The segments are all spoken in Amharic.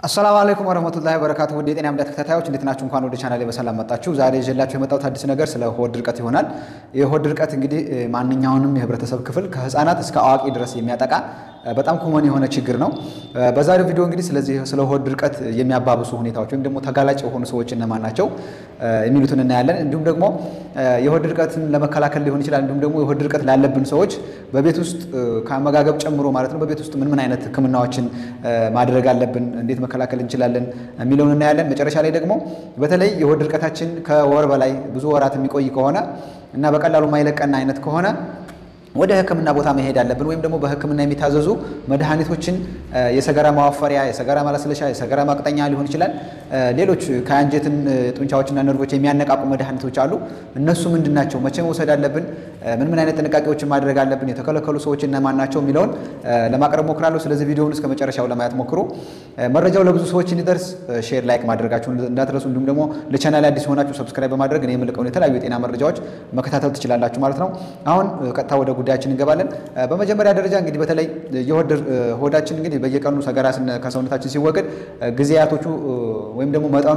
አሰላሙ አለይኩም ወረህመቱላሂ ወበረካቱ ውድ የጤና እምነት ተከታታዮች እንዴት ናችሁ? እንኳን ወደ ቻናሌ በሰላም መጣችሁ። ዛሬ ይዤላችሁ የመጣሁት አዲስ ነገር ስለ ሆድ ድርቀት ይሆናል። የሆድ ድርቀት እንግዲህ ማንኛውንም የህብረተሰብ ክፍል ከህፃናት እስከ አዋቂ ድረስ የሚያጠቃ በጣም ኮመን የሆነ ችግር ነው። በዛሬው ቪዲዮ እንግዲህ ስለዚህ ስለ ሆድ ድርቀት የሚያባብሱ ሁኔታዎች ወይም ደግሞ ተጋላጭ የሆኑ ሰዎች እነማን ናቸው የሚሉትን እናያለን። እንዲሁም ደግሞ የሆድ ድርቀትን ለመከላከል ሊሆን ይችላል። እንዲሁም ደግሞ የሆድ ድርቀት ላለብን ሰዎች በቤት ውስጥ ከአመጋገብ ጨምሮ ማለት ነው በቤት ውስጥ ምን ምን አይነት ህክምናዎችን ማድረግ አለብን፣ እንዴት መከላከል እንችላለን የሚለውን እናያለን። መጨረሻ ላይ ደግሞ በተለይ የሆድ ድርቀታችን ከወር በላይ ብዙ ወራት የሚቆይ ከሆነ እና በቀላሉ ማይለቀና አይነት ከሆነ ወደ ህክምና ቦታ መሄድ አለብን። ወይም ደግሞ በህክምና የሚታዘዙ መድኃኒቶችን የሰገራ ማዋፈሪያ፣ የሰገራ ማለስለሻ፣ የሰገራ ማቅጠኛ ሊሆን ይችላል። ሌሎች ከአንጀትን ጡንቻዎችና ነርቮች የሚያነቃቁ መድኃኒቶች አሉ። እነሱ ምንድን ናቸው? መቼ መውሰድ አለብን? ምን ምን አይነት ጥንቃቄዎችን ማድረግ አለብን? የተከለከሉ ሰዎች እነማን ናቸው የሚለውን ለማቅረብ ሞክራለሁ። ስለዚህ ቪዲዮውን እስከ መጨረሻው ለማየት ሞክሩ። መረጃው ለብዙ ሰዎች እንዲደርስ ሼር፣ ላይክ ማድረጋችሁን እንዳትረሱ። እንዲሁም ደግሞ ለቻናል አዲስ የሆናችሁ ሰብስክራይብ በማድረግ እኔ የምልቀውን የተለያዩ የጤና መረጃዎች መከታተል ትችላላችሁ ማለት ነው። አሁን ቀጥታ ወደ ጉዳያችን እንገባለን። በመጀመሪያ ደረጃ እንግዲህ በተለይ ሆዳችን እንግዲህ በየቀኑ ሰገራ ከሰውነታችን ሲወገድ ጊዜያቶቹ ወይም ደግሞ መጠኑ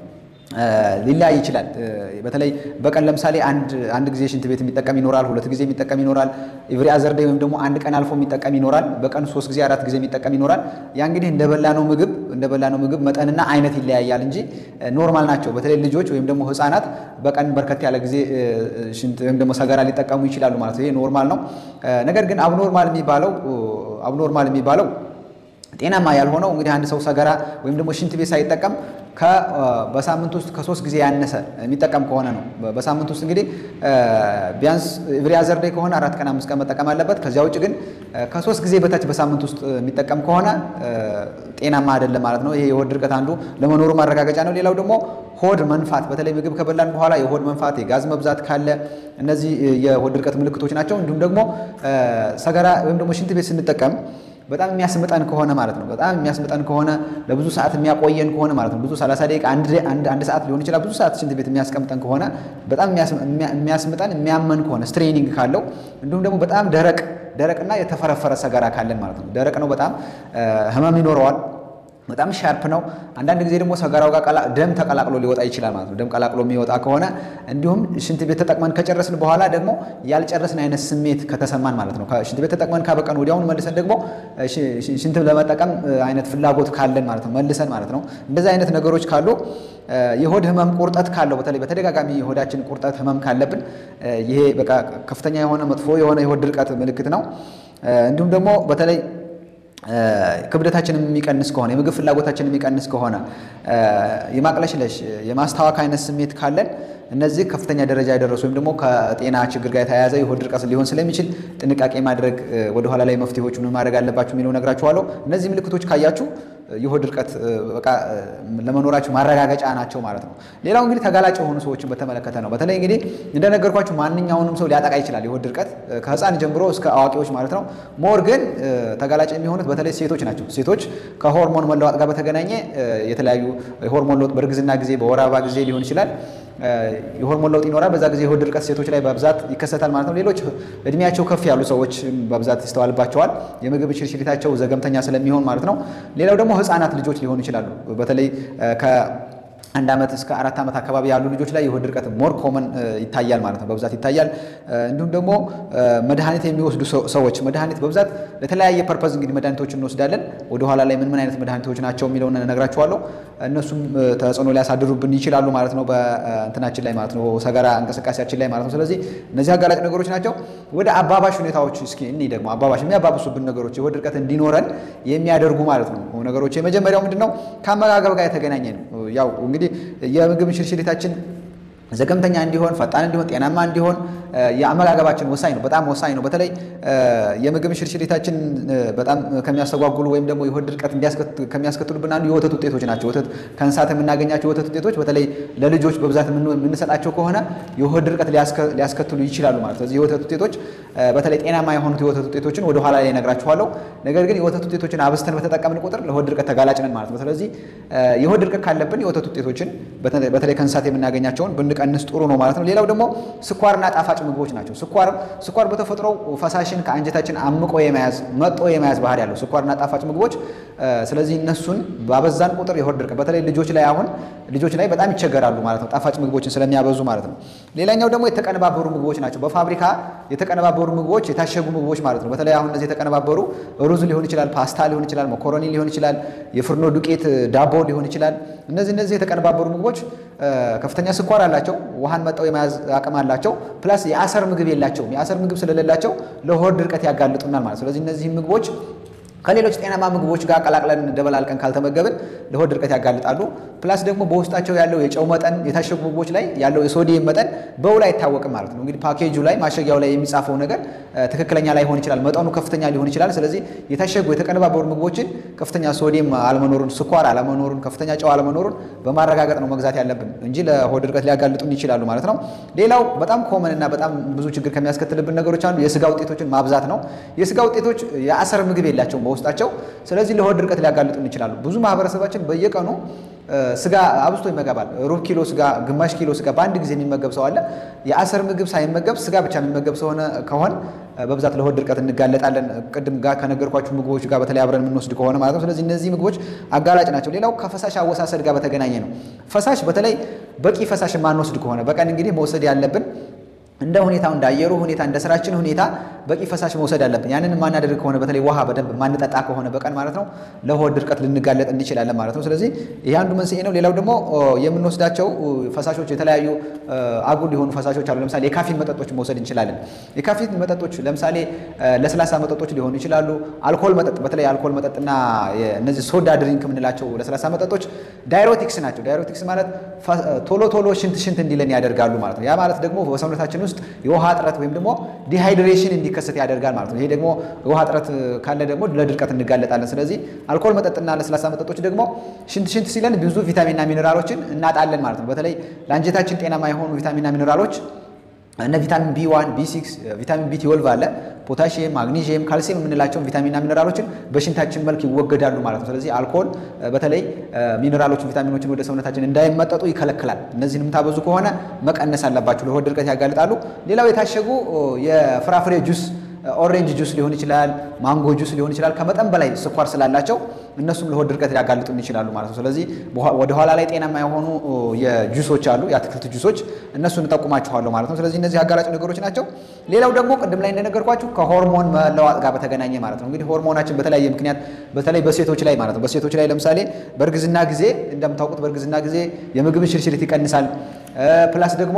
ሊለያይ ይችላል። በተለይ በቀን ለምሳሌ አንድ ጊዜ ሽንት ቤት የሚጠቀም ይኖራል። ሁለት ጊዜ የሚጠቀም ይኖራል። ኢቭሪ አዘር ዴይ ወይም ደግሞ አንድ ቀን አልፎ የሚጠቀም ይኖራል። በቀን ሶስት ጊዜ አራት ጊዜ የሚጠቀም ይኖራል። ያ እንግዲህ እንደበላነው ምግብ እንደበላነው ምግብ መጠንና አይነት ይለያያል እንጂ ኖርማል ናቸው። በተለይ ልጆች ወይም ደግሞ ሕፃናት በቀን በርከት ያለ ጊዜ ሽንት ወይም ደግሞ ሰገራ ሊጠቀሙ ይችላሉ ማለት ነው። ይሄ ኖርማል ነው። ነገር ግን አብኖርማል የሚባለው አብኖርማል የሚባለው ጤናማ ያልሆነው እንግዲህ አንድ ሰው ሰገራ ወይም ደግሞ ሽንት ቤት ሳይጠቀም በሳምንት ውስጥ ከሶስት ጊዜ ያነሰ የሚጠቀም ከሆነ ነው። በሳምንት ውስጥ እንግዲህ ቢያንስ ኤቭሪ አዘር ዴይ ከሆነ አራት ቀን አምስት ቀን መጠቀም አለበት። ከዚያ ውጭ ግን ከሶስት ጊዜ በታች በሳምንት ውስጥ የሚጠቀም ከሆነ ጤናማ አይደለም ማለት ነው። ይሄ የሆድ ድርቀት አንዱ ለመኖሩ ማረጋገጫ ነው። ሌላው ደግሞ ሆድ መንፋት፣ በተለይ ምግብ ከበላን በኋላ የሆድ መንፋት፣ የጋዝ መብዛት ካለ እነዚህ የሆድ ድርቀት ምልክቶች ናቸው። እንዲሁም ደግሞ ሰገራ ወይም ደግሞ ሽንት ቤት ስንጠቀም በጣም የሚያስምጠን ከሆነ ማለት ነው። በጣም የሚያስምጠን ከሆነ ለብዙ ሰዓት የሚያቆየን ከሆነ ማለት ነው። ብዙ 30 ደቂቃ አንድ ሰዓት ሊሆን ይችላል። ብዙ ሰዓት ሽንት ቤት የሚያስቀምጠን ከሆነ በጣም የሚያስምጠን የሚያመን ከሆነ ስትሬኒንግ ካለው እንዲሁም ደግሞ በጣም ደረቅ ደረቅና የተፈረፈረ ሰገራ ካለን ማለት ነው። ደረቅ ነው፣ በጣም ህመም ይኖረዋል። በጣም ሻርፕ ነው። አንዳንድ ጊዜ ደግሞ ሰገራው ጋር ደም ተቀላቅሎ ሊወጣ ይችላል ማለት ነው። ደም ቀላቅሎ የሚወጣ ከሆነ እንዲሁም ሽንት ቤት ተጠቅመን ከጨረስን በኋላ ደግሞ ያልጨረስን አይነት ስሜት ከተሰማን ማለት ነው። ሽንት ቤት ተጠቅመን ካበቀን ወዲያውኑ መልሰን ደግሞ ሽንት ለመጠቀም አይነት ፍላጎት ካለን ማለት ነው መልሰን ማለት ነው። እንደዚህ አይነት ነገሮች ካሉ የሆድ ህመም ቁርጠት ካለው በተለይ በተደጋጋሚ የሆዳችን ቁርጠት ህመም ካለብን ይሄ በቃ ከፍተኛ የሆነ መጥፎ የሆነ የሆድ ድርቀት ምልክት ነው። እንዲሁም ደግሞ በተለይ ክብደታችን የሚቀንስ ከሆነ የምግብ ፍላጎታችን የሚቀንስ ከሆነ የማቅለሽለሽ የማስታወክ አይነት ስሜት ካለን እነዚህ ከፍተኛ ደረጃ የደረሱ ወይም ደግሞ ከጤና ችግር ጋር የተያያዘ የሆድ ድርቀት ሊሆን ስለሚችል ጥንቃቄ ማድረግ ወደኋላ ላይ መፍትሄዎች ምን ማድረግ አለባችሁ የሚለው ነግራችኋለሁ። እነዚህ ምልክቶች ካያችሁ የሆድ ድርቀት በቃ ለመኖራቸው ማረጋገጫ ናቸው ማለት ነው። ሌላው እንግዲህ ተጋላጭ የሆኑ ሰዎችን በተመለከተ ነው። በተለይ እንግዲህ እንደነገርኳችሁ ማንኛውንም ሰው ሊያጠቃ ይችላል የሆድ ድርቀት ከህፃን ጀምሮ እስከ አዋቂዎች ማለት ነው። ሞር ግን ተጋላጭ የሚሆኑት በተለይ ሴቶች ናቸው። ሴቶች ከሆርሞን መለዋጥ ጋር በተገናኘ የተለያዩ የሆርሞን ለውጥ በእርግዝና ጊዜ፣ በወር አበባ ጊዜ ሊሆን ይችላል የሆርሞን ለውጥ ይኖራል። በዛ ጊዜ የሆድ ድርቀት ሴቶች ላይ በብዛት ይከሰታል ማለት ነው። ሌሎች እድሜያቸው ከፍ ያሉ ሰዎች በብዛት ይስተዋልባቸዋል። የምግብ ሽርሽሪታቸው ዘገምተኛ ስለሚሆን ማለት ነው። ሌላው ደግሞ ህፃናት ልጆች ሊሆኑ ይችላሉ። በተለይ አንድ ዓመት እስከ አራት ዓመት አካባቢ ያሉ ልጆች ላይ የሆድ ድርቀት ሞር ኮመን ይታያል ማለት ነው፣ በብዛት ይታያል። እንዲሁም ደግሞ መድኃኒት የሚወስዱ ሰዎች መድኃኒት በብዛት ለተለያየ ፐርፐዝ እንግዲህ መድኃኒቶችን እንወስዳለን። ወደኋላ ላይ ምን ምን አይነት መድኃኒቶች ናቸው የሚለውን እነግራችኋለሁ። እነሱም ተጽዕኖ ሊያሳድሩብን ይችላሉ ማለት ነው፣ በእንትናችን ላይ ማለት ነው፣ ሰገራ እንቅስቃሴያችን ላይ ማለት ነው። ስለዚህ እነዚህ አጋላጭ ነገሮች ናቸው። ወደ አባባሽ ሁኔታዎች እስኪ እኔ ደግሞ አባባሽ የሚያባብሱብን ነገሮች የሆድ ድርቀት እንዲኖረን የሚያደርጉ ማለት ነው ነገሮች የመጀመሪያው ምንድን ነው? ከአመጋገብ ጋር የተገናኘ ነው። ያው እንግዲህ የምግብ ሽርሽሪታችን ዘገምተኛ እንዲሆን ፈጣን እንዲሆን ጤናማ እንዲሆን የአመጋገባችን ወሳኝ ነው፣ በጣም ወሳኝ ነው። በተለይ የምግብ ሽርሽሪታችን በጣም ከሚያስተጓጉሉ ወይም ደግሞ የሆድ ድርቀት ከሚያስከትሉብን አንዱ የወተት ውጤቶች ናቸው። ወተት ከእንስሳት የምናገኛቸው የወተት ውጤቶች በተለይ ለልጆች በብዛት የምንሰጣቸው ከሆነ የሆድ ድርቀት ሊያስከትሉ ይችላሉ ማለት ነው። የወተት ውጤቶች በተለይ ጤናማ የሆኑት የወተት ውጤቶችን ወደ ኋላ ላይ እነግራችኋለሁ። ነገር ግን የወተት ውጤቶችን አብዝተን በተጠቀምን ቁጥር ለሆድ ድርቀት ተጋላጭ ነን ማለት ነው። ስለዚህ የሆድ ድርቀት ካለብን የወተት ውጤቶችን በተለይ ከእንስሳት የምናገኛቸውን ብን ብንቀንስ ጥሩ ነው ማለት ነው። ሌላው ደግሞ ስኳርና ጣፋጭ ምግቦች ናቸው። ስኳር ስኳር በተፈጥሮው ፈሳሽን ከአንጀታችን አምቆ የመያዝ መጦ የመያዝ ባህሪ ያለው ስኳርና ጣፋጭ ምግቦች ስለዚህ እነሱን ባበዛን ቁጥር የሆድ ድርቀት በተለይ ልጆች ላይ አሁን ልጆች ላይ በጣም ይቸገራሉ ማለት ነው፣ ጣፋጭ ምግቦችን ስለሚያበዙ ማለት ነው። ሌላኛው ደግሞ የተቀነባበሩ ምግቦች ናቸው። በፋብሪካ የተቀነባበሩ ምግቦች፣ የታሸጉ ምግቦች ማለት ነው። በተለይ አሁን እነዚህ የተቀነባበሩ ሩዝ ሊሆን ይችላል፣ ፓስታ ሊሆን ይችላል፣ መኮረኒ ሊሆን ይችላል፣ የፍርኖ ዱቄት ዳቦ ሊሆን ይችላል። እነዚህ እነዚህ የተቀነባበሩ ምግቦች ከፍተኛ ስኳር አላቸው፣ ውሃን መጠው የመያዝ አቅም አላቸው። ፕላስ የአሰር ምግብ የላቸውም። የአሰር ምግብ ስለሌላቸው ለሆድ ድርቀት ያጋልጡናል ማለት ስለዚህ እነዚህ ምግቦች ከሌሎች ጤናማ ምግቦች ጋር ቀላቅለን ደበላልቀን ካልተመገብን ለሆድ ድርቀት ያጋልጣሉ። ፕላስ ደግሞ በውስጣቸው ያለው የጨው መጠን የታሸጉ ምግቦች ላይ ያለው የሶዲየም መጠን በውል አይታወቅም ማለት ነው። እንግዲህ ፓኬጁ ላይ ማሸጊያው ላይ የሚጻፈው ነገር ትክክለኛ ላይሆን ይችላል፣ መጠኑ ከፍተኛ ሊሆን ይችላል። ስለዚህ የታሸጉ የተቀነባበሩ ምግቦችን ከፍተኛ ሶዲየም አለመኖሩን፣ ስኳር አለመኖሩን፣ ከፍተኛ ጨው አለመኖሩን በማረጋገጥ ነው መግዛት ያለብን እንጂ ለሆድ ድርቀት ሊያጋልጡን ይችላሉ ማለት ነው። ሌላው በጣም ኮመን እና በጣም ብዙ ችግር ከሚያስከትልብን ነገሮች አንዱ የስጋ ውጤቶችን ማብዛት ነው። የስጋ ውጤቶች የአሰር ምግብ የላቸውም በውስጣቸው ስለዚህ ለሆድ ድርቀት ሊያጋልጡን ይችላሉ። ብዙ ማህበረሰባችን በየቀኑ ስጋ አብዝቶ ይመገባል። ሩብ ኪሎ ስጋ፣ ግማሽ ኪሎ ስጋ በአንድ ጊዜ የሚመገብ ሰው አለ። የአሰር ምግብ ሳይመገብ ስጋ ብቻ የሚመገብ ሰሆነ ከሆን በብዛት ለሆድ ድርቀት እንጋለጣለን። ቅድም ጋር ከነገርኳችሁ ምግቦች ጋር በተለይ አብረን የምንወስድ ከሆነ ማለት ነው። ስለዚህ እነዚህ ምግቦች አጋላጭ ናቸው። ሌላው ከፈሳሽ አወሳሰድ ጋር በተገናኘ ነው። ፈሳሽ በተለይ በቂ ፈሳሽ የማንወስድ ከሆነ በቀን እንግዲህ መውሰድ ያለብን እንደ ሁኔታው እንደ አየሩ ሁኔታ እንደ ስራችን ሁኔታ በቂ ፈሳሽ መውሰድ አለብን። ያንን የማናደርግ ከሆነ በተለይ ውሃ በደንብ የማንጠጣ ከሆነ በቀን ማለት ነው ለሆድ ድርቀት ልንጋለጥ እንችላለን ማለት ነው። ስለዚህ ይህ አንዱ መንስኤ ነው። ሌላው ደግሞ የምንወስዳቸው ፈሳሾች የተለያዩ አጉል የሆኑ ፈሳሾች አሉ። ለምሳሌ የካፊን መጠጦች መውሰድ እንችላለን። የካፊን መጠጦች ለምሳሌ ለስላሳ መጠጦች ሊሆኑ ይችላሉ። አልኮል መጠጥ በተለይ አልኮል መጠጥና እነዚህ ሶዳ ድሪንክ የምንላቸው ለስላሳ መጠጦች ዳይሮቲክስ ናቸው። ዳይሮቲክስ ማለት ቶሎ ቶሎ ሽንት ሽንት እንዲለን ያደርጋሉ ማለት ነው። ያ ማለት ደግሞ በሰውነታችን ውስጥ የውሃ እጥረት ወይም ደግሞ ዲሃይድሬሽን እንዲከሰት ያደርጋል ማለት ነው። ይሄ ደግሞ የውሃ እጥረት ካለ ደግሞ ለድርቀት እንጋለጣለን። ስለዚህ አልኮል መጠጥና ለስላሳ መጠጦች ደግሞ ሽንት ሽንት ሲለን ብዙ ቪታሚንና ሚኔራሎችን እናጣለን ማለት ነው። በተለይ ለአንጀታችን ጤናማ የሆኑ ቪታሚንና ሚኔራሎች እነ ቪታሚን ቢ1 ቢ6 ቪታሚን ቢ12 አለ ፖታሽየም፣ ማግኒዥየም፣ ካልሲየም የምንላቸውን ቪታሚንና ሚነራሎችን በሽንታችን መልክ ይወገዳሉ ማለት ነው። ስለዚህ አልኮል በተለይ ሚነራሎችን፣ ቪታሚኖችን ወደ ሰውነታችን እንዳይመጠጡ ይከለክላል። እነዚህን የምታበዙ ከሆነ መቀነስ አለባችሁ፣ ለሆድ ድርቀት ያጋልጣሉ። ሌላው የታሸጉ የፍራፍሬ ጁስ ኦሬንጅ ጁስ ሊሆን ይችላል፣ ማንጎ ጁስ ሊሆን ይችላል። ከመጠን በላይ ስኳር ስላላቸው እነሱም ለሆድ ድርቀት ሊያጋልጡን ይችላሉ ማለት ነው። ስለዚህ ወደ ኋላ ላይ ጤናማ የሆኑ የጁሶች አሉ፣ የአትክልት ጁሶች፣ እነሱን እጠቁማችኋለሁ ማለት ነው። ስለዚህ እነዚህ አጋላጭ ነገሮች ናቸው። ሌላው ደግሞ ቅድም ላይ እንደነገርኳችሁ ከሆርሞን መለዋጥ ጋር በተገናኘ ማለት ነው። እንግዲህ ሆርሞናችን በተለያየ ምክንያት በተለይ በሴቶች ላይ ማለት ነው በሴቶች ላይ ለምሳሌ በእርግዝና ጊዜ እንደምታውቁት በእርግዝና ጊዜ የምግብን ሽርሽሪት ይቀንሳል። ፕላስ ደግሞ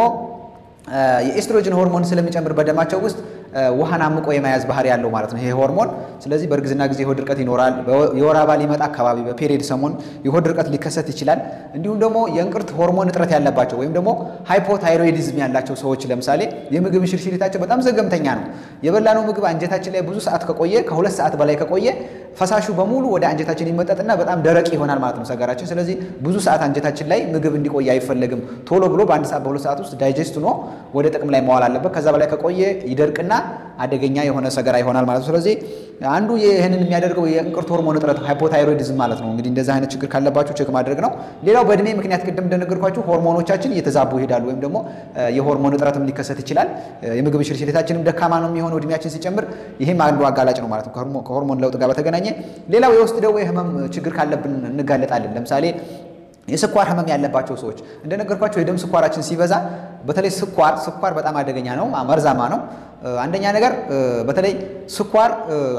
የኤስትሮጅን ሆርሞን ስለሚጨምር በደማቸው ውስጥ ውሃን አምቆ የመያዝ ባህሪ ያለው ማለት ነው ይሄ ሆርሞን። ስለዚህ በእርግዝና ጊዜ የሆድ ድርቀት ይኖራል። የወር አበባ ሊመጣ አካባቢ በፔሪየድ ሰሞን የሆድ ድርቀት ሊከሰት ይችላል። እንዲሁም ደግሞ የእንቅርት ሆርሞን እጥረት ያለባቸው ወይም ደግሞ ሃይፖታይሮይዲዝም ያላቸው ሰዎች ለምሳሌ የምግብ ሽርሽሪታቸው በጣም ዘገምተኛ ነው። የበላነው ምግብ አንጀታችን ላይ ብዙ ሰዓት ከቆየ ከሁለት ሰዓት በላይ ከቆየ ፈሳሹ በሙሉ ወደ አንጀታችን ይመጠጥና በጣም ደረቅ ይሆናል ማለት ነው ሰገራችን። ስለዚህ ብዙ ሰዓት አንጀታችን ላይ ምግብ እንዲቆይ አይፈለግም። ቶሎ ብሎ በአንድ ሰዓት በሁለት ሰዓት ውስጥ ዳይጀስት ሆኖ ወደ ጥቅም ላይ መዋል አለበት። ከዛ በላይ ከቆየ ይደርቅና አደገኛ የሆነ ሰገራ ይሆናል ማለት ነው። ስለዚህ አንዱ ይህንን የሚያደርገው የእንቅርት ሆርሞን እጥረት ሃይፖታይሮይዲዝም ማለት ነው። እንግዲህ እንደዚህ አይነት ችግር ካለባችሁ ቼክ ማድረግ ነው። ሌላው በእድሜ ምክንያት ቅድም እንደነገርኳችሁ ሆርሞኖቻችን እየተዛቡ ይሄዳሉ፣ ወይም ደግሞ የሆርሞን እጥረትም ሊከሰት ይችላል። የምግብ ሽርሽሪታችንም ደካማ ነው የሚሆነው እድሜያችን ሲጨምር። ይህም አንዱ አጋላጭ ነው ማለት ነው ከሆርሞን ለውጥ ጋር በተገናኘ። ሌላው የውስጥ ደዌ ህመም ችግር ካለብን እንጋለጣለን። ለምሳሌ የስኳር ህመም ያለባቸው ሰዎች እንደነገርኳቸው የደም ስኳራችን ሲበዛ በተለይ ስኳር ስኳር በጣም አደገኛ ነው፣ መርዛማ ነው። አንደኛ ነገር በተለይ ስኳር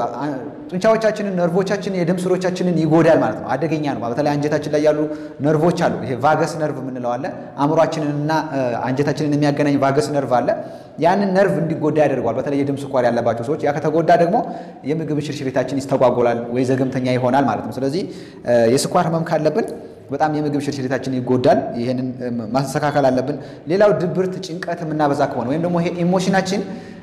ጡንቻዎቻችንን፣ ነርቮቻችንን፣ የደም ስሮቻችንን ይጎዳል ማለት ነው። አደገኛ ነው። በተለይ አንጀታችን ላይ ያሉ ነርቮች አሉ። ይሄ ቫገስ ነርቭ የምንለው አለ። አእምሯችንንና አንጀታችንን የሚያገናኝ ቫገስ ነርቭ አለ። ያንን ነርቭ እንዲጎዳ ያደርገዋል። በተለይ የደም ስኳር ያለባቸው ሰዎች ያ ከተጎዳ ደግሞ የምግብ ሽርሽሪታችን ይስተጓጎላል ወይ ዘገምተኛ ይሆናል ማለት ነው። ስለዚህ የስኳር ህመም ካለብን በጣም የምግብ ሽርሽሪታችን ይጎዳል። ይህንን ማስተካከል አለብን። ሌላው ድብርት፣ ጭንቀት የምናበዛ ከሆነ ወይም ደግሞ ይሄ ኢሞሽናችን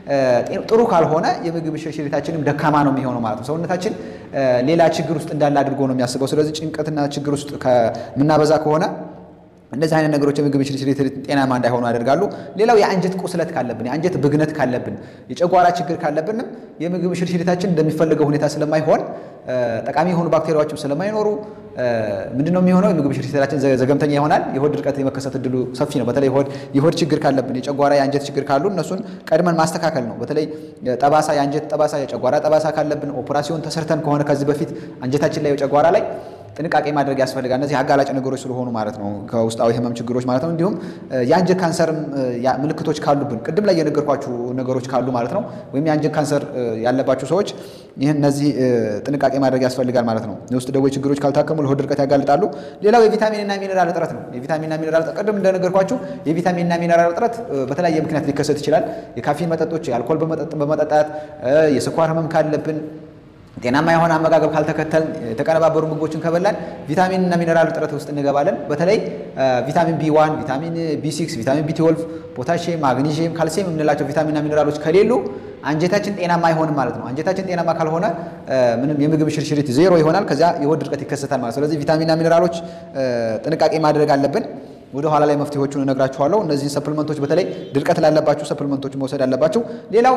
ጥሩ ካልሆነ የምግብ ሽርሽሪታችንም ደካማ ነው የሚሆነው ማለት ነው። ሰውነታችን ሌላ ችግር ውስጥ እንዳለ አድርጎ ነው የሚያስበው። ስለዚህ ጭንቀትና ችግር ውስጥ ከምናበዛ ከሆነ እንደዚህ አይነት ነገሮች የምግብ ሽርሽሪት ጤናማ እንዳይሆኑ ያደርጋሉ። ሌላው የአንጀት ቁስለት ካለብን፣ የአንጀት ብግነት ካለብን፣ የጨጓራ ችግር ካለብንም የምግብ ሽርሽሪታችን እንደሚፈልገው ሁኔታ ስለማይሆን ጠቃሚ የሆኑ ባክቴሪያዎችም ስለማይኖሩ ምንድነው የሚሆነው? የምግብ ሽርሽሪታችን ዘገምተኛ ይሆናል። የሆድ ድርቀት የመከሰት እድሉ ሰፊ ነው። በተለይ የሆድ ችግር ካለብን፣ የጨጓራ የአንጀት ችግር ካሉ እነሱን ቀድመን ማስተካከል ነው። በተለይ ጠባሳ፣ የአንጀት ጠባሳ፣ የጨጓራ ጠባሳ ካለብን ኦፕራሲዮን ተሰርተን ከሆነ ከዚህ በፊት አንጀታችን ላይ የጨጓራ ላይ ጥንቃቄ ማድረግ ያስፈልጋል። እነዚህ አጋላጭ ነገሮች ስለሆኑ ማለት ነው፣ ከውስጣዊ ህመም ችግሮች ማለት ነው። እንዲሁም የአንጀት ካንሰርም ምልክቶች ካሉብን ቅድም ላይ የነገርኳችሁ ነገሮች ካሉ ማለት ነው፣ ወይም የአንጀት ካንሰር ያለባችሁ ሰዎች ይህን እነዚህ ጥንቃቄ ማድረግ ያስፈልጋል ማለት ነው። የውስጥ ደዌ ችግሮች ካልታከሙ ለሆድ ድርቀት ያጋልጣሉ። ሌላው የቪታሚንና ሚኔራል እጥረት ነው። የቪታሚንና ሚኔራል እጥረት ቅድም እንደነገርኳችሁ የቪታሚንና ሚኔራል እጥረት በተለያየ ምክንያት ሊከሰት ይችላል። የካፊን መጠጦች፣ የአልኮል በመጠጣት የስኳር ህመም ካለብን ጤናማ የሆነ አመጋገብ ካልተከተል የተቀነባበሩ ምግቦችን ከበላን ቪታሚን እና ሚነራል እጥረት ውስጥ እንገባለን። በተለይ ቪታሚን ቢ1፣ ቪታሚን ቢ6፣ ቪታሚን ቢ12፣ ፖታሽየም፣ ማግኒዥየም፣ ካልሲየም የምንላቸው ቪታሚንና ሚነራሎች ከሌሉ አንጀታችን ጤናማ አይሆንም ማለት ነው። አንጀታችን ጤናማ ካልሆነ ምንም የምግብ ሽርሽሪት ዜሮ ይሆናል። ከዚያ የሆድ ድርቀት ይከሰታል ማለት ነው። ስለዚህ ቪታሚንና ሚነራሎች ጥንቃቄ ማድረግ አለብን። ወደ ኋላ ላይ መፍትሄዎቹን እነግራችኋለሁ። እነዚህን ሰፕልመንቶች በተለይ ድርቀት ላለባችሁ ሰፕልመንቶች መውሰድ አለባቸው። ሌላው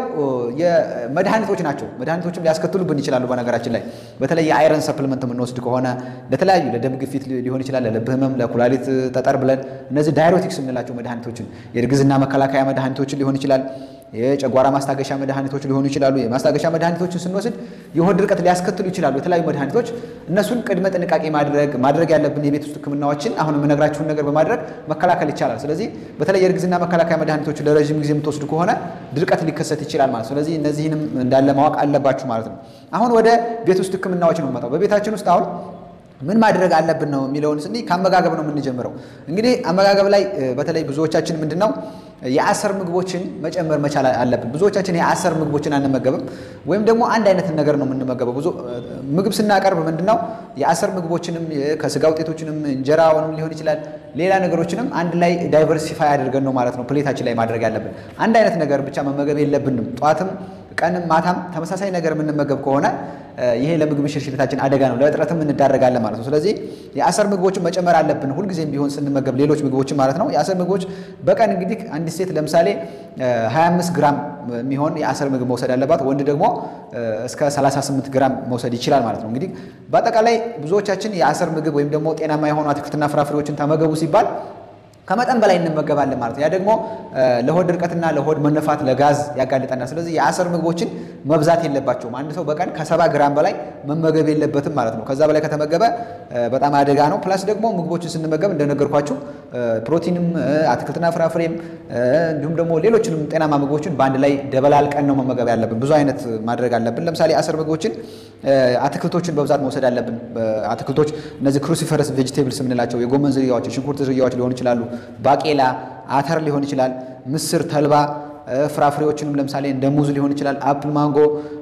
የመድኃኒቶች ናቸው። መድኃኒቶችም ሊያስከትሉብን ይችላሉ። በነገራችን ላይ በተለይ የአይረን ሰፕልመንት የምንወስድ ከሆነ ለተለያዩ ለደም ግፊት ሊሆን ይችላል፣ ለልብ ህመም፣ ለኩላሊት ጠጠር ብለን እነዚህ ዳይሬቲክስ የምንላቸው መድኃኒቶችን የእርግዝና መከላከያ መድኃኒቶችን ሊሆን ይችላል የጨጓራ ማስታገሻ መድኃኒቶች ሊሆኑ ይችላሉ። የማስታገሻ መድኃኒቶችን ስንወስድ የሆድ ድርቀት ሊያስከትሉ ይችላሉ። የተለያዩ መድኃኒቶች እነሱን ቅድመ ጥንቃቄ ማድረግ ማድረግ ያለብን የቤት ውስጥ ሕክምናዎችን አሁን የምነግራችሁን ነገር በማድረግ መከላከል ይቻላል። ስለዚህ በተለይ የእርግዝና መከላከያ መድኃኒቶች ለረዥም ጊዜ የምትወስዱ ከሆነ ድርቀት ሊከሰት ይችላል ማለት ስለዚህ እነዚህንም እንዳለ ማወቅ አለባችሁ ማለት ነው። አሁን ወደ ቤት ውስጥ ሕክምናዎች ነው የምመጣው። በቤታችን ውስጥ አሁን ምን ማድረግ አለብን ነው የሚለውን ስንይ ከአመጋገብ ነው የምንጀምረው። እንግዲህ አመጋገብ ላይ በተለይ ብዙዎቻችን ምንድን ነው የአሰር ምግቦችን መጨመር መቻል አለብን። ብዙዎቻችን የአሰር ምግቦችን አንመገብም፣ ወይም ደግሞ አንድ አይነት ነገር ነው የምንመገበው። ብዙ ምግብ ስናቀርብ ምንድነው የአሰር ምግቦችንም ከስጋ ውጤቶችንም እንጀራውንም ሊሆን ይችላል ሌላ ነገሮችንም አንድ ላይ ዳይቨርሲፋይ አድርገን ነው ማለት ነው ፕሌታችን ላይ ማድረግ ያለብን። አንድ አይነት ነገር ብቻ መመገብ የለብንም። ጠዋትም ቀንም ማታም ተመሳሳይ ነገር የምንመገብ ከሆነ ይሄ ለምግብ ሽርሽሪታችን አደጋ ነው፣ ለእጥረትም እንዳረጋለን ማለት ነው። ስለዚህ የአሰር ምግቦችን መጨመር አለብን ሁልጊዜም ቢሆን ስንመገብ ሌሎች ምግቦችን ማለት ነው። የአሰር ምግቦች በቀን እንግዲህ አንዲት ሴት ለምሳሌ 25 ግራም የሚሆን የአሰር ምግብ መውሰድ አለባት። ወንድ ደግሞ እስከ 38 ግራም መውሰድ ይችላል ማለት ነው። እንግዲህ በአጠቃላይ ብዙዎቻችን የአሰር ምግብ ወይም ደግሞ ጤናማ የሆኑ አትክልትና ፍራፍሬዎችን ተመገቡ ሲባል ከመጠን በላይ እንመገባለን ማለት ነው። ያ ደግሞ ለሆድ ድርቀትና ለሆድ መነፋት ለጋዝ ያጋልጠናል። ስለዚህ የአሰር ምግቦችን መብዛት የለባቸውም። አንድ ሰው በቀን ከሰባ ግራም በላይ መመገብ የለበትም ማለት ነው። ከዛ በላይ ከተመገበ በጣም አደጋ ነው። ፕላስ ደግሞ ምግቦችን ስንመገብ እንደነገርኳችሁ ፕሮቲንም አትክልትና ፍራፍሬም እንዲሁም ደግሞ ሌሎችንም ጤናማ ምግቦችን በአንድ ላይ ደበላልቀን ነው መመገብ ያለብን። ብዙ አይነት ማድረግ አለብን። ለምሳሌ የአሰር ምግቦችን አትክልቶችን በብዛት መውሰድ አለብን። አትክልቶች እነዚህ ክሩሲፈረስ ቬጅቴብልስ የምንላቸው የጎመን ዝርያዎች፣ የሽንኩርት ዝርያዎች ሊሆኑ ይችላሉ። ባቄላ፣ አተር ሊሆን ይችላል። ምስር፣ ተልባ፣ ፍራፍሬዎችንም ለምሳሌ እንደ ሙዝ ሊሆን ይችላል። አፕል፣ ማንጎ፣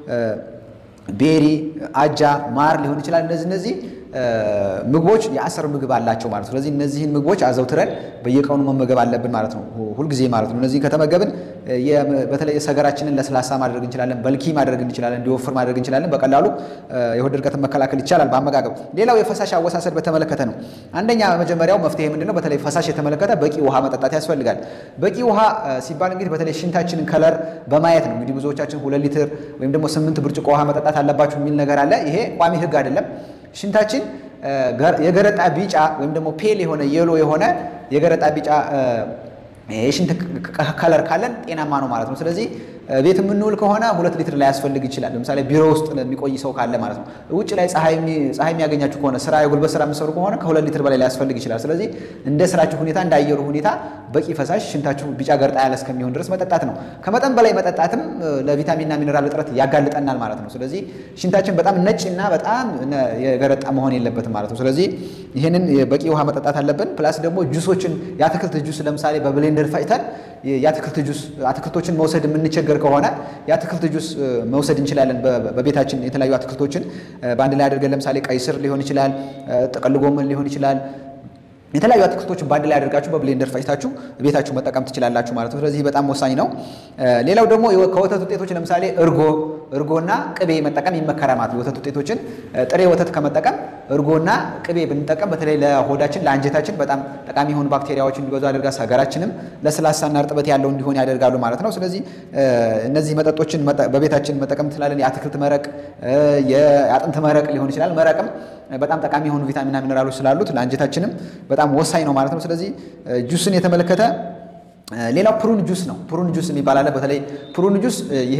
ቤሪ፣ አጃ፣ ማር ሊሆን ይችላል። እነዚህ እነዚህ ምግቦች የአሰር ምግብ አላቸው ማለት ነው። ስለዚህ እነዚህን ምግቦች አዘውትረን በየቀኑ መመገብ አለብን ማለት ነው፣ ሁልጊዜ ማለት ነው። እነዚህን ከተመገብን በተለይ ሰገራችንን ለስላሳ ማድረግ እንችላለን፣ በልኪ ማድረግ እንችላለን፣ እንዲወፍር ማድረግ እንችላለን። በቀላሉ የሆድ ድርቀትን መከላከል ይቻላል በአመጋገብ። ሌላው የፈሳሽ አወሳሰድ በተመለከተ ነው። አንደኛ መጀመሪያው መፍትሄ ምንድን ነው? በተለይ ፈሳሽ የተመለከተ በቂ ውሃ መጠጣት ያስፈልጋል። በቂ ውሃ ሲባል እንግዲህ በተለይ ሽንታችንን ከለር በማየት ነው። እንግዲህ ብዙዎቻችን ሁለት ሊትር ወይም ደግሞ ስምንት ብርጭቆ ውሃ መጠጣት አለባችሁ የሚል ነገር አለ። ይሄ ቋሚ ህግ አይደለም። ሽንታችን የገረጣ ቢጫ ወይም ደግሞ ፔል የሆነ የሎ የሆነ የገረጣ ቢጫ የሽንት ከለር ካለን ጤናማ ነው ማለት ነው። ስለዚህ ቤት የምንውል ከሆነ ሁለት ሊትር ላይ ያስፈልግ ይችላል። ለምሳሌ ቢሮ ውስጥ የሚቆይ ሰው ካለ ማለት ነው። ውጭ ላይ ፀሐይ የሚያገኛችሁ ከሆነ ስራ የጉልበት ስራ የምትሰሩ ከሆነ ከሁለት ሊትር በላይ ሊያስፈልግ ይችላል። ስለዚህ እንደ ስራችሁ ሁኔታ እንደ አየሩ ሁኔታ በቂ ፈሳሽ ሽንታችሁ ቢጫ ገርጣ ያለ እስከሚሆን ድረስ መጠጣት ነው። ከመጠን በላይ መጠጣትም ለቪታሚንና ሚኔራል እጥረት ያጋልጠናል ማለት ነው። ስለዚህ ሽንታችን በጣም ነጭ እና በጣም የገረጣ መሆን የለበትም ማለት ነው። ስለዚህ ይህንን በቂ ውሃ መጠጣት አለብን። ፕላስ ደግሞ ጁሶችን የአትክልት ጁስ ለምሳሌ በብሌንደር ፈጭተን የአትክልት ጁስ አትክልቶችን መውሰድ የምንቸገር ከሆነ የአትክልት ጁስ መውሰድ እንችላለን። በቤታችን የተለያዩ አትክልቶችን በአንድ ላይ አድርገን ለምሳሌ ቀይ ስር ሊሆን ይችላል፣ ጥቅል ጎመን ሊሆን ይችላል የተለያዩ አትክልቶችን በአንድ ላይ አድርጋችሁ በብሌንደር ፈጭታችሁ ቤታችሁ መጠቀም ትችላላችሁ ማለት ነው። ስለዚህ በጣም ወሳኝ ነው። ሌላው ደግሞ ከወተት ውጤቶች ለምሳሌ እርጎ እርጎና ቅቤ መጠቀም ይመከራል ማለት ነው። የወተት ውጤቶችን ጥሬ ወተት ከመጠቀም እርጎና ቅቤ ብንጠቀም በተለይ ለሆዳችን ለአንጀታችን በጣም ጠቃሚ የሆኑ ባክቴሪያዎች እንዲበዙ ያደርጋል። ሰገራችንም ለስላሳና እርጥበት ያለው እንዲሆን ያደርጋሉ ማለት ነው። ስለዚህ እነዚህ መጠጦችን በቤታችን መጠቀም እንችላለን። የአትክልት መረቅ፣ የአጥንት መረቅ ሊሆን ይችላል። መረቅም በጣም ጠቃሚ የሆኑ ቪታሚንና ሚነራሎች ስላሉት ለአንጀታችንም በጣም ወሳኝ ነው ማለት ነው። ስለዚህ ጁስን የተመለከተ ሌላው ፕሩን ጁስ ነው። ፕሩን ጁስ የሚባል አለ። በተለይ ፕሩን ጁስ ይሄ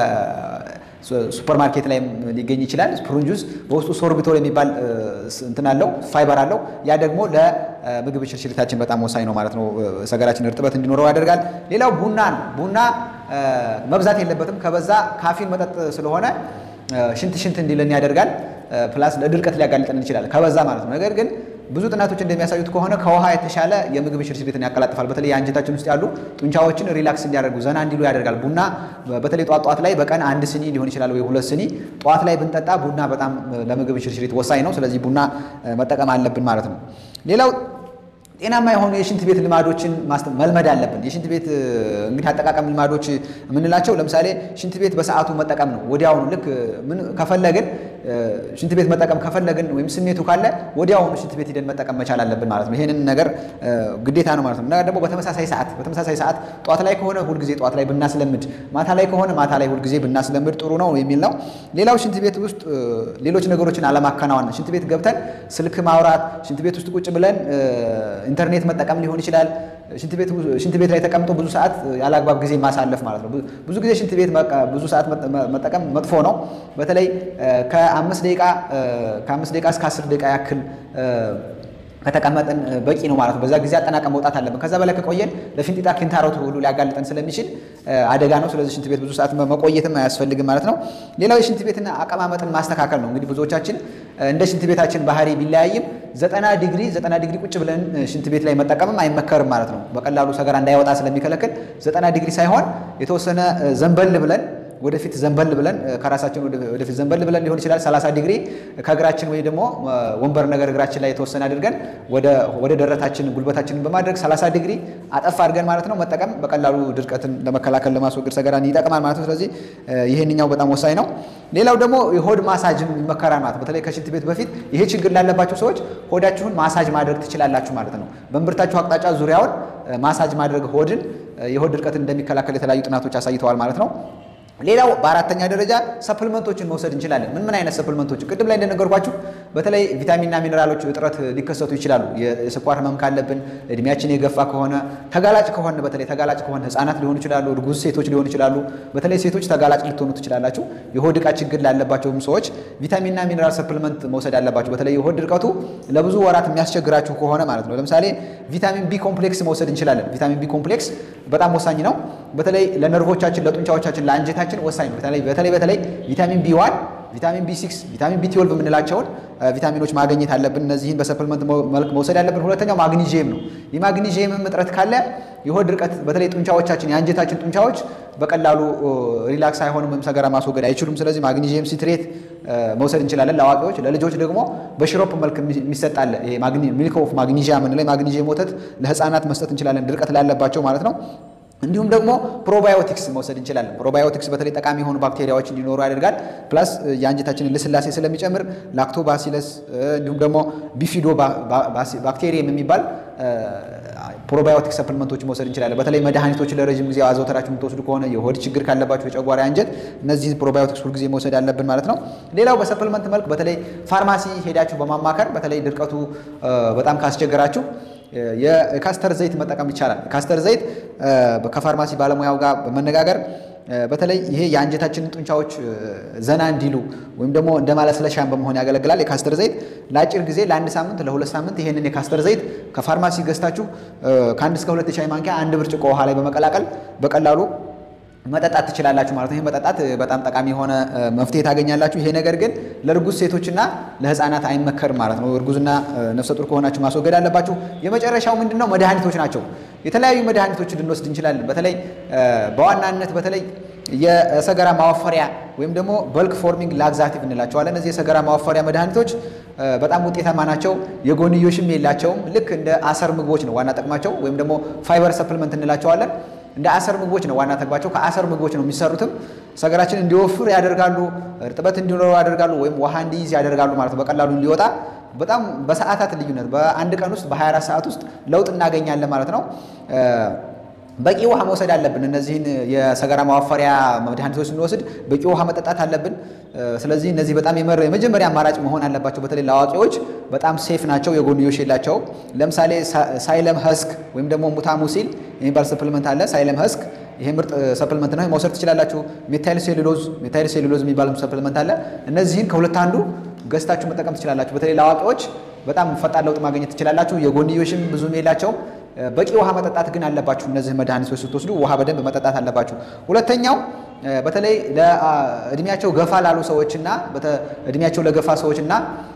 ሱፐር ማርኬት ላይ ሊገኝ ይችላል። ፕሩን ጁስ በውስጡ ሶርቢቶል የሚባል እንትን አለው ፋይበር አለው። ያ ደግሞ ለምግብ ሽርሽሪታችን በጣም ወሳኝ ነው ማለት ነው። ሰገራችን እርጥበት እንዲኖረው ያደርጋል። ሌላው ቡና ነው። ቡና መብዛት የለበትም። ከበዛ ካፊን መጠጥ ስለሆነ ሽንት ሽንት እንዲለን ያደርጋል። ፕላስ ለድርቀት ሊያጋልጠን ይችላል ከበዛ ማለት ነው። ነገር ግን ብዙ ጥናቶች እንደሚያሳዩት ከሆነ ከውሃ የተሻለ የምግብ ሽርሽሪትን ያቀላጥፋል። በተለይ የአንጀታችን ውስጥ ያሉ ጡንቻዎችን ሪላክስ እንዲያደርጉ ዘና እንዲሉ ያደርጋል። ቡና በተለይ ጧት ጧት ላይ በቀን አንድ ስኒ ሊሆን ይችላል ወይ ሁለት ስኒ ጧት ላይ ብንጠጣ ቡና በጣም ለምግብ ሽርሽሪት ወሳኝ ነው። ስለዚህ ቡና መጠቀም አለብን ማለት ነው። ሌላው ጤናማ የሆኑ የሽንት ቤት ልማዶችን መልመድ አለብን። የሽንት ቤት እንግዲህ አጠቃቀም ልማዶች የምንላቸው ለምሳሌ ሽንት ቤት በሰዓቱ መጠቀም ነው። ወዲያውኑ ልክ ምን ከፈለግን ሽንት ቤት መጠቀም ከፈለግን ወይም ስሜቱ ካለ ወዲያውኑ ሽንት ቤት ሂደን መጠቀም መቻል አለብን ማለት ነው። ይሄንን ነገር ግዴታ ነው ማለት ነው። እና ደግሞ በተመሳሳይ ሰዓት በተመሳሳይ ሰዓት ጠዋት ላይ ከሆነ ሁልጊዜ ጠዋት ላይ ብናስለምድ፣ ማታ ላይ ከሆነ ማታ ላይ ሁልጊዜ ብናስለምድ ጥሩ ነው የሚል ነው። ሌላው ሽንት ቤት ውስጥ ሌሎች ነገሮችን አለማከናወን፣ ሽንት ቤት ገብተን ስልክ ማውራት፣ ሽንት ቤት ውስጥ ቁጭ ብለን ኢንተርኔት መጠቀም ሊሆን ይችላል። ሽንት ቤት ላይ ተቀምጦ ብዙ ሰዓት ያለ አግባብ ጊዜ ማሳለፍ ማለት ነው። ብዙ ጊዜ ሽንት ቤት ብዙ ሰዓት መጠቀም መጥፎ ነው። በተለይ ከአምስት ደቂቃ ከአምስት ደቂቃ እስከ አስር ደቂቃ ያክል ከተቀመጥን በቂ ነው ማለት ነው። በዛ ጊዜ አጠናቀም መውጣት አለብን። ከዛ በላይ ከቆየን ለፊንጢጣ ኪንታሮት ሁሉ ሊያጋልጠን ስለሚችል አደጋ ነው። ስለዚህ ሽንት ቤት ብዙ ሰዓት መቆየትም አያስፈልግም ማለት ነው። ሌላው የሽንት ቤትን አቀማመጥን ማስተካከል ነው። እንግዲህ ብዙዎቻችን እንደ ሽንት ቤታችን ባህሪ ቢለያይም ዘጠና ዲግሪ ዘጠና ዲግሪ ቁጭ ብለን ሽንት ቤት ላይ መጠቀምም አይመከርም ማለት ነው። በቀላሉ ሰገራ እንዳይወጣ ስለሚከለክል ዘጠና ዲግሪ ሳይሆን የተወሰነ ዘንበል ብለን ወደፊት ዘንበል ብለን ከራሳችን ወደፊት ዘንበል ብለን ሊሆን ይችላል። 30 ዲግሪ ከእግራችን ወይ ደግሞ ወንበር ነገር እግራችን ላይ የተወሰነ አድርገን ወደ ደረታችን ጉልበታችንን በማድረግ 30 ዲግሪ አጠፍ አድርገን ማለት ነው መጠቀም በቀላሉ ድርቀትን ለመከላከል ለማስወገድ ሰገራን ይጠቅማል ማለት ነው። ስለዚህ ይሄንኛው በጣም ወሳኝ ነው። ሌላው ደግሞ የሆድ ማሳጅም ይመከራል ማለት በተለይ ከሽንት ቤት በፊት ይሄ ችግር ላለባቸው ሰዎች ሆዳችሁን ማሳጅ ማድረግ ትችላላችሁ ማለት ነው። በእምብርታችሁ አቅጣጫ ዙሪያውን ማሳጅ ማድረግ ሆድን የሆድ ድርቀትን እንደሚከላከል የተለያዩ ጥናቶች አሳይተዋል ማለት ነው። ሌላው በአራተኛ ደረጃ ሰፕልመንቶችን መውሰድ እንችላለን። ምን ምን አይነት ሰፕልመንቶችን? ቅድም ላይ እንደነገርኳችሁ በተለይ ቪታሚንና ሚኔራሎች እጥረት ሊከሰቱ ይችላሉ። የስኳር ህመም ካለብን፣ እድሜያችን የገፋ ከሆነ፣ ተጋላጭ ከሆነ በተለይ ተጋላጭ ከሆነ ህፃናት ሊሆኑ ይችላሉ፣ እርጉዝ ሴቶች ሊሆኑ ይችላሉ። በተለይ ሴቶች ተጋላጭ ልትሆኑ ትችላላችሁ። የሆድ ዕቃ ችግር ላለባቸውም ሰዎች ቪታሚንና ሚኔራል ሰፕልመንት መውሰድ አለባቸው። በተለይ የሆድ ድርቀቱ ለብዙ ወራት የሚያስቸግራችሁ ከሆነ ማለት ነው። ለምሳሌ ቪታሚን ቢ ኮምፕሌክስ መውሰድ እንችላለን። ቪታሚን ቢ ኮምፕሌክስ በጣም ወሳኝ ነው። በተለይ ለነርቮቻችን፣ ለጡንቻዎቻችን፣ ለአንጀታችን ወሳኝ ነው። በተለይ በተለይ በተለይ ቪታሚን ቢ ዋን ቪታሚን ቢ ሲክስ ቪታሚን ቢ ትዌልቭ የምንላቸውን ቪታሚኖች ማግኘት አለብን። እነዚህን በሰፕልመንት መልክ መውሰድ ያለብን። ሁለተኛው ማግኒዥየም ነው። የማግኒዥየምም እጥረት ካለ የሆድ ድርቀት በተለይ ጡንቻዎቻችን የአንጀታችን ጡንቻዎች በቀላሉ ሪላክስ አይሆንም ወይም ሰገራ ማስወገድ አይችሉም። ስለዚህ ማግኒዥየም ሲትሬት መውሰድ እንችላለን ለአዋቂዎች። ለልጆች ደግሞ በሽሮፕ መልክ የሚሰጣለ ሚልክ ኦፍ ማግኒዥያ የምንለው የማግኒዥየም ወተት ለህፃናት መስጠት እንችላለን፣ ድርቀት ላለባቸው ማለት ነው። እንዲሁም ደግሞ ፕሮባዮቲክስ መውሰድ እንችላለን። ፕሮባዮቲክስ በተለይ ጠቃሚ የሆኑ ባክቴሪያዎች እንዲኖሩ ያደርጋል። ፕላስ የአንጀታችንን ልስላሴ ስለሚጨምር ላክቶባሲለስ እንዲሁም ደግሞ ቢፊዶ ባክቴሪየም የሚባል ፕሮባዮቲክ ሰፕልመንቶች መውሰድ እንችላለን። በተለይ መድኃኒቶች ለረዥም ጊዜ አዘውተራችሁ የምትወስዱ ከሆነ የሆድ ችግር ካለባችሁ የጨጓራ አንጀት፣ እነዚህ ፕሮባዮቲክስ ሁልጊዜ መውሰድ አለብን ማለት ነው። ሌላው በሰፕልመንት መልክ በተለይ ፋርማሲ ሄዳችሁ በማማከር በተለይ ድርቀቱ በጣም ካስቸገራችሁ የካስተር ዘይት መጠቀም ይቻላል። ካስተር ዘይት ከፋርማሲ ባለሙያው ጋር በመነጋገር በተለይ ይሄ የአንጀታችንን ጡንቻዎች ዘና እንዲሉ ወይም ደግሞ እንደ ማለስለሻን በመሆን ያገለግላል። የካስተር ዘይት ለአጭር ጊዜ ለአንድ ሳምንት ለሁለት ሳምንት ይሄንን የካስተር ዘይት ከፋርማሲ ገዝታችሁ ከአንድ እስከ ሁለት የሻይ ማንኪያ አንድ ብርጭቆ ውሃ ላይ በመቀላቀል በቀላሉ መጠጣት ትችላላችሁ ማለት ነው። ይህ መጠጣት በጣም ጠቃሚ የሆነ መፍትሄ ታገኛላችሁ። ይሄ ነገር ግን ለእርጉዝ ሴቶችና ለሕፃናት አይመከርም ማለት ነው። እርጉዝና ነፍሰ ጡር ከሆናችሁ ማስወገድ አለባችሁ። የመጨረሻው ምንድን ነው? መድኃኒቶች ናቸው። የተለያዩ መድኃኒቶች ልንወስድ እንችላለን። በተለይ በዋናነት በተለይ የሰገራ ማወፈሪያ ወይም ደግሞ በልክ ፎርሚንግ ላግዛቲቭ እንላቸዋለን። እነዚህ የሰገራ ማወፈሪያ መድኃኒቶች በጣም ውጤታማ ናቸው። የጎንዮሽም የላቸውም። ልክ እንደ አሰር ምግቦች ነው ዋና ጥቅማቸው፣ ወይም ደግሞ ፋይበር ሰፕልመንት እንላቸዋለን። እንደ አሰር ምግቦች ነው ዋና ተግባቸው። ከአሰር ምግቦች ነው የሚሰሩትም። ሰገራችን እንዲወፍር ያደርጋሉ፣ እርጥበት እንዲኖረው ያደርጋሉ፣ ወይም ውሃ እንዲይዝ ያደርጋሉ ማለት ነው። በቀላሉ እንዲወጣ በጣም በሰዓታት ልዩነት በአንድ ቀን ውስጥ በ24 ሰዓት ውስጥ ለውጥ እናገኛለን ማለት ነው። በቂ ውሃ መውሰድ አለብን። እነዚህን የሰገራ ማዋፈሪያ መድኃኒቶች ስንወስድ በቂ ውሃ መጠጣት አለብን። ስለዚህ እነዚህ በጣም የመጀመሪያ አማራጭ መሆን አለባቸው። በተለይ ለአዋቂዎች በጣም ሴፍ ናቸው፣ የጎንዮሽ የላቸውም። ለምሳሌ ሳይለም ሀስክ ወይም ደግሞ ሙታሙሲል የሚባል ሰፕልመንት አለ። ሳይለም ሀስክ ይሄ ምርጥ ሰፕልመንት ነው፣ መውሰድ ትችላላችሁ። ሜታይል ሴሉሎዝ ሜታይል ሴሉሎዝ የሚባል ሰፕልመንት አለ። እነዚህን ከሁለት አንዱ ገዝታችሁ መጠቀም ትችላላችሁ። በተለይ ለአዋቂዎች በጣም ፈጣን ለውጥ ማግኘት ትችላላችሁ። የጎንዮሽም ብዙም የላቸውም። በቂ ውሃ መጠጣት ግን አለባችሁ። እነዚህ መድኃኒቶች ስትወስዱ ውሃ በደንብ መጠጣት አለባችሁ። ሁለተኛው በተለይ ለእድሜያቸው ገፋ ላሉ ሰዎችና እድሜያቸው ለገፋ ሰዎችና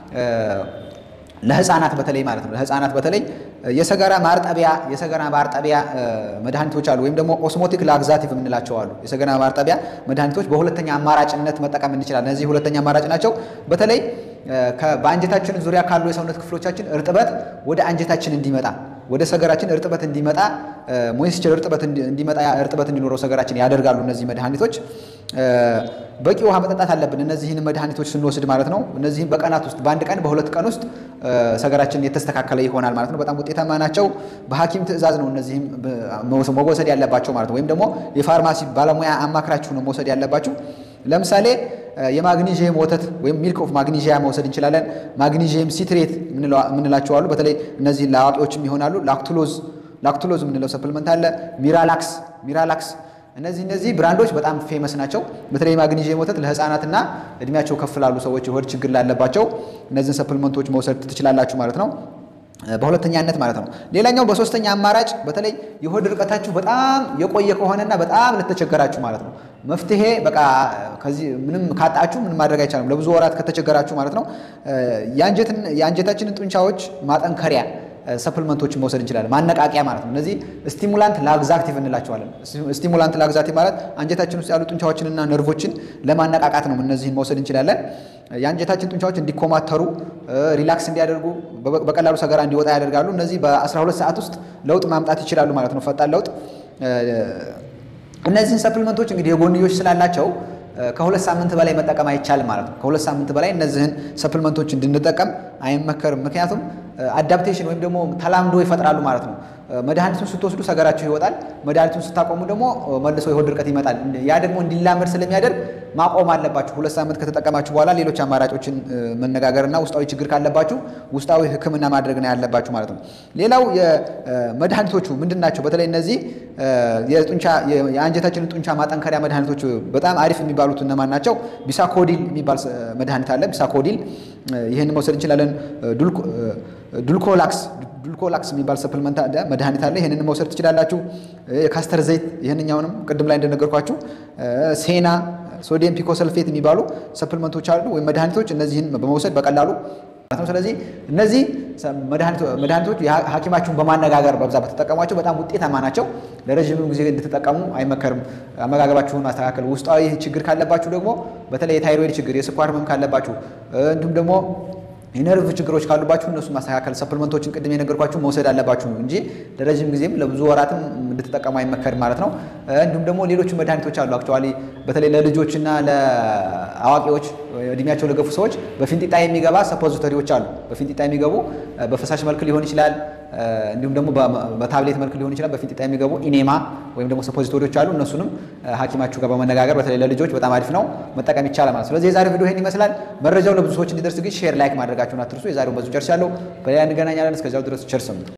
ለህፃናት በተለይ ማለት ነው ለህፃናት በተለይ የሰገራ ማርጠቢያ የሰገራ ማርጠቢያ መድኃኒቶች አሉ፣ ወይም ደግሞ ኦስሞቲክ ላግዛቲቭ የምንላቸው አሉ። የሰገራ ማርጠቢያ መድኃኒቶች በሁለተኛ አማራጭነት መጠቀም እንችላለን። እነዚህ ሁለተኛ አማራጭ ናቸው። በተለይ በአንጀታችን ዙሪያ ካሉ የሰውነት ክፍሎቻችን እርጥበት ወደ አንጀታችን እንዲመጣ ወደ ሰገራችን እርጥበት እንዲመጣ ሞይስቸር እርጥበት እንዲመጣ እርጥበት እንዲኖረው ሰገራችን ያደርጋሉ። እነዚህ መድኃኒቶች በቂ ውሃ መጠጣት አለብን። እነዚህን መድኃኒቶች ስንወስድ ማለት ነው። እነዚህም በቀናት ውስጥ በአንድ ቀን በሁለት ቀን ውስጥ ሰገራችን የተስተካከለ ይሆናል ማለት ነው። በጣም ውጤታማ ናቸው። በሐኪም ትዕዛዝ ነው እነዚህም መወሰድ ያለባቸው ማለት ነው። ወይም ደግሞ የፋርማሲ ባለሙያ አማክራችሁ ነው መውሰድ ያለባችሁ። ለምሳሌ የማግኒዥየም ወተት ወይም ሚልክ ኦፍ ማግኒዥያ መውሰድ እንችላለን። ማግኒዥየም ሲትሬት የምንላቸው አሉ። በተለይ እነዚህ ለአዋቂዎችም ይሆናሉ። ላክቱሎዝ ላክቱሎዝ የምንለው ሰፕልመንት አለ። ሚራላክስ ሚራላክስ እነዚህ እነዚህ ብራንዶች በጣም ፌመስ ናቸው። በተለይ ማግኒዥየም ወተት ለህፃናትና እድሜያቸው ከፍ ላሉ ሰዎች የሆድ ችግር ላለባቸው እነዚህን ሰፕልመንቶች መውሰድ ትችላላችሁ ማለት ነው። በሁለተኛነት ማለት ነው። ሌላኛው በሶስተኛ አማራጭ በተለይ የሆድ ርቀታችሁ በጣም የቆየ ከሆነና በጣም ለተቸገራችሁ ማለት ነው መፍትሄ በቃ ከዚህ ምንም ካጣችሁ ምንም ማድረግ አይቻልም። ለብዙ ወራት ከተቸገራችሁ ማለት ነው የአንጀታችንን ጡንቻዎች ማጠንከሪያ ሰፕልመንቶችን መውሰድ እንችላለን። ማነቃቂያ ማለት ነው። እነዚህ ስቲሙላንት ላግዛክቲቭ እንላቸዋለን። ስቲሙላንት ላግዛክቲቭ ማለት አንጀታችን ውስጥ ያሉ ጡንቻዎችንና ነርቮችን ለማነቃቃት ነው። እነዚህን መውሰድ እንችላለን። የአንጀታችን ጡንቻዎች እንዲኮማተሩ፣ ሪላክስ እንዲያደርጉ፣ በቀላሉ ሰገራ እንዲወጣ ያደርጋሉ። እነዚህ በ12 ሰዓት ውስጥ ለውጥ ማምጣት ይችላሉ ማለት ነው። ፈጣን ለውጥ። እነዚህን ሰፕልመንቶች እንግዲህ የጎንዮሽ ስላላቸው ከሁለት ሳምንት በላይ መጠቀም አይቻልም ማለት ነው። ከሁለት ሳምንት በላይ እነዚህን ሰፕልመንቶች እንድንጠቀም አይመከርም። ምክንያቱም አዳፕቴሽን ወይም ደግሞ ተላምዶ ይፈጥራሉ ማለት ነው። መድኃኒቱን ስትወስዱ ሰገራችሁ ይወጣል። መድኃኒቱን ስታቆሙ ደግሞ መልሶ የሆድ ድርቀት ይመጣል። ያ ደግሞ እንዲላመድ ስለሚያደርግ ማቆም አለባችሁ። ሁለት ሳምንት ከተጠቀማችሁ በኋላ ሌሎች አማራጮችን መነጋገርና ውስጣዊ ችግር ካለባችሁ ውስጣዊ ሕክምና ማድረግ ነው ያለባችሁ ማለት ነው። ሌላው የመድኃኒቶቹ ምንድን ናቸው? በተለይ እነዚህ የጡንቻ የአንጀታችንን ጡንቻ ማጠንከሪያ መድኃኒቶች በጣም አሪፍ የሚባሉት እነማን ናቸው? ቢሳኮዲል የሚባል መድኃኒት አለ። ቢሳኮዲል ይህን መውሰድ እንችላለን። ዱልኮላክስ ዱልኮላክስ የሚባል ሰፕልመንት መድኃኒት አለ። ይህንን መውሰድ ትችላላችሁ። የካስተር ዘይት ይህንኛውንም ቅድም ላይ እንደነገርኳችሁ ሴና ሶዲየም ፒኮሰልፌት የሚባሉ ሰፕልመንቶች አሉ ወይም መድኃኒቶች። እነዚህን በመውሰድ በቀላሉ ነው። ስለዚህ እነዚህ መድኃኒቶች ሐኪማችሁን በማነጋገር በብዛት በተጠቀሟቸው በጣም ውጤታማ ናቸው። ለረዥም ጊዜ እንድትጠቀሙ አይመከርም። አመጋገባችሁን ማስተካከል፣ ውስጣዊ ችግር ካለባችሁ ደግሞ በተለይ የታይሮይድ ችግር፣ የስኳር ህመም ካለባችሁ እንዲሁም ደግሞ የነርቭ ችግሮች ካሉባችሁ እነሱ ማስተካከል ሰፕልመንቶችን ቅድም የነገርኳችሁ መውሰድ አለባችሁ እንጂ ለረዥም ጊዜም ለብዙ ወራትም እንድትጠቀሙ አይመከርም ማለት ነው። እንዲሁም ደግሞ ሌሎች መድኃኒቶች አሉ። አክቹዋሊ በተለይ ለልጆችና ለአዋቂዎች እድሜያቸው ለገፉ ሰዎች በፊንጢጣ የሚገባ ሰፖዚተሪዎች አሉ። በፊንጢጣ የሚገቡ በፈሳሽ መልክ ሊሆን ይችላል፣ እንዲሁም ደግሞ በታብሌት መልክ ሊሆን ይችላል። በፊንጢጣ የሚገቡ ኢኔማ ወይም ደግሞ ሰፖዚቶሪዎች አሉ። እነሱንም ሐኪማችሁ ጋር በመነጋገር በተለይ ለልጆች በጣም አሪፍ ነው፣ መጠቀም ይቻላል ማለት። ስለዚህ የዛሬው ቪዲዮ ይህን ይመስላል። መረጃው ለብዙ ሰዎች እንዲደርስ ግን ሼር ላይክ ማድረጋችሁን አትርሱ። የዛሬው በዙ ጨርሻለሁ። በሌላ እንገናኛለን። እስከዚያው ድረስ ቸር ሰንብቱ።